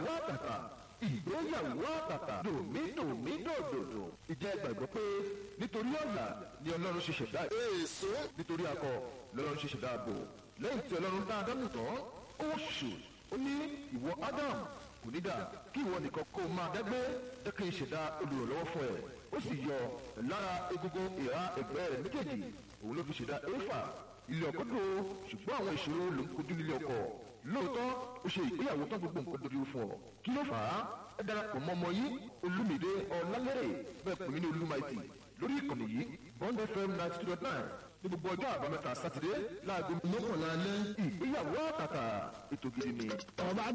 ìgbéyàwó àtàtà ìgbéyàwó àtàtà dòmídòmí dòdòdò ìjẹ́ gbàgbọ́ pé nítorí ọ̀la ni ọlọ́run ṣe ṣẹ̀dá èso nítorí akọ lọ́lọ́run ṣe ṣẹ̀dá ààbò lẹ́yìn tí ọlọ́run dá ádámù tán ó ṣù ó ní ìwọ ádámù kò ní dà kí ìwọ nìkan kó máa dágbé jẹ́ kí n ṣẹ̀dá olùrànlọ́wọ́ fún ẹ ó sì yọ lára egungun ìhà ẹ̀gbẹ́ rẹ̀ méjèèjì òun ló fi ṣẹ̀dá éfà ilé ọkọ dúró ṣùgbọ́n àwọn ìṣòro ló ń kojú nílé ọkọ lóòótọ́ ó ṣe ìgbéyàwó tán gbogbo nǹkan dorí fún ọ kí ló fà á ẹ darapọ̀ mọ́ ọmọ yìí olúmìdé ọ̀làlẹ́rẹ̀ bẹ́ẹ̀ pè mí ní olúmaìtì lórí ìkànnì yìí bond fm ninety two dot nine ní gbogbo ọjọ́ àbámẹ́ta sátidé láago mọ́kànlá alẹ́ ìgbéyàwó àtàtà ètò gidi ni. ọba